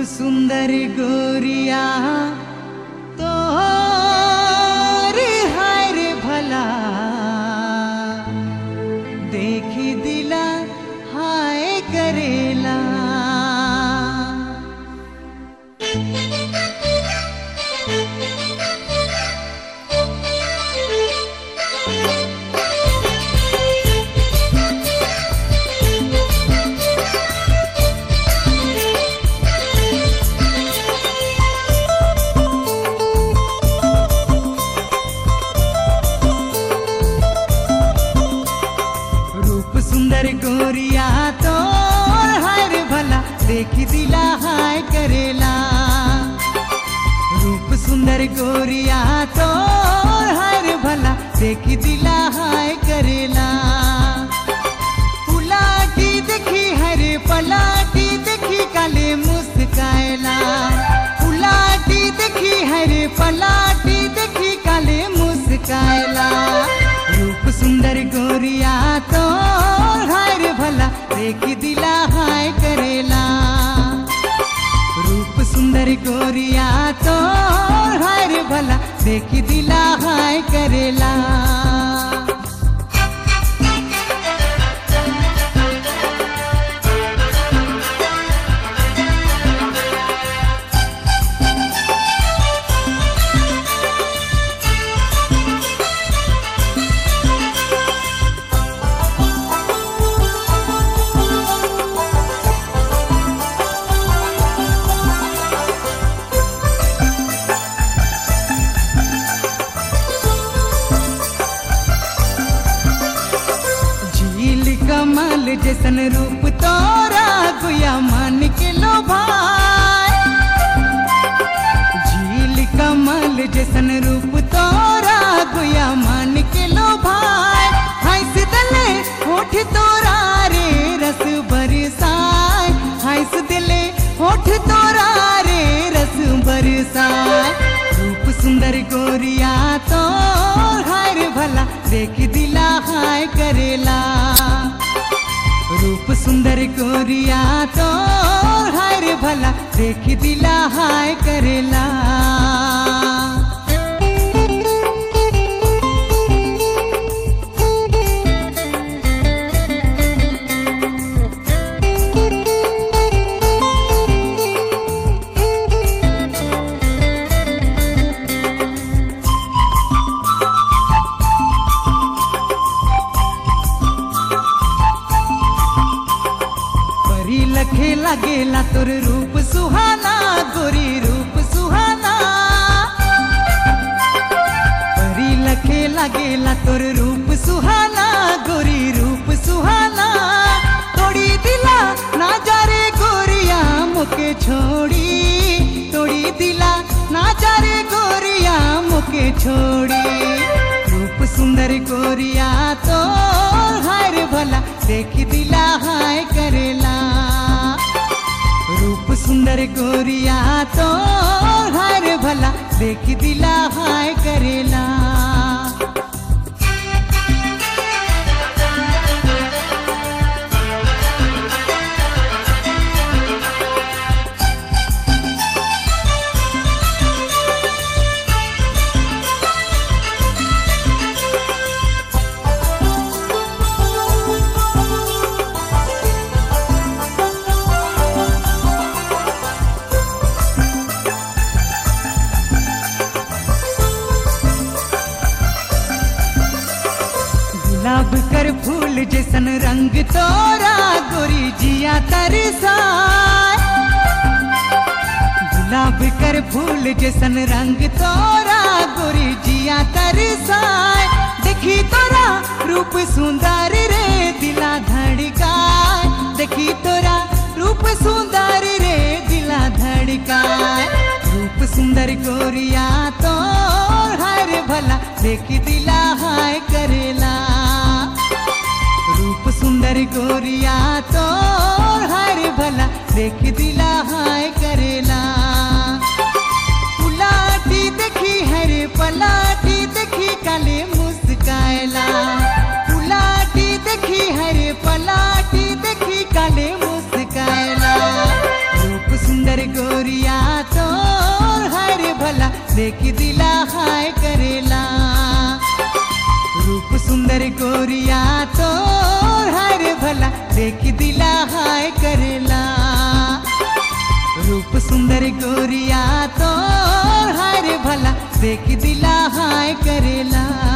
सुंदर गोरिया तोर हाय रे भला देखी दिला हाय करेला रूप सुंदर गोरिया तोर हाय रे भला देखी दिला हाय करेला रूप सुंदर गोरिया तोर हाय रे भला देखी दिला हाय करेला पुलाटी देखी हरे पलाटी देखी काले मुस्काएला पुलाटी देखी हरे पलाटी देखी काले मुस्काएला रूप सुंदर गोरिया तो हाय रे भला देखी दिला हाय करेला रूप सुंदर गोरिया तो हाय रे भला देखी दिला हाय करेला झील कमल जैसन रूप तोरा गुया मान के लो भाई झील कमल जैसन रूप तोरा गुया मान के लो भाई हंस दले होठ तोरा रे रस बरसाए हंस दिले होठ तोरा रे रस बरसाए रूप सुंदर गोरिया तो हाय रे भला देख दिला हाय करेला रूप सुंदर गोरिया तो हाय रे भला देख दिला हाय करेला परी लखे लगेला तोर रूप सुहाना गोरी रूप सुहाना परी लखे लगेला तोर रूप सुहाना गोरी रूप सुहाना तोड़ी दिला ना जा रे गोरिया मुके छोड़ी तोड़ी दिला ना जा रे गोरिया मुके छोड़ी रूप सुंदर गोरिया तो हाय रे भला देख दिला हाय करेला रूप सुंदर गोरिया तो हाय रे भला देख दिला हाय करेला गुलाब कर फूल जैसन रंग तोरा गोरी जिया तरसाए गुलाब कर फूल जैसन रंग तोरा गोरी जिया तरसाए देखी तोरा रूप सुंदर रे दिला धड़काए देखी तोरा रूप सुंदर रे दिला धड़काए रूप सुंदर गोरिया तो हाय रे भला देखी दिला हाय करेला रूप सुंदर गोरिया तो हाय रे भला देख दिला हाय करेला पुलाटी देखी हरे पलाटी देखी काले मुस्काएला पुलाटी देखी हरे पलाटी देखी काले मुस्काएला रूप सुंदर गोरी देख दिला हाय करेला रूप सुंदर गोरिया तो हाय रे भला देख दिला हाय करेला रूप सुंदर गोरिया तो हाय रे भला देख दिला हाय करेला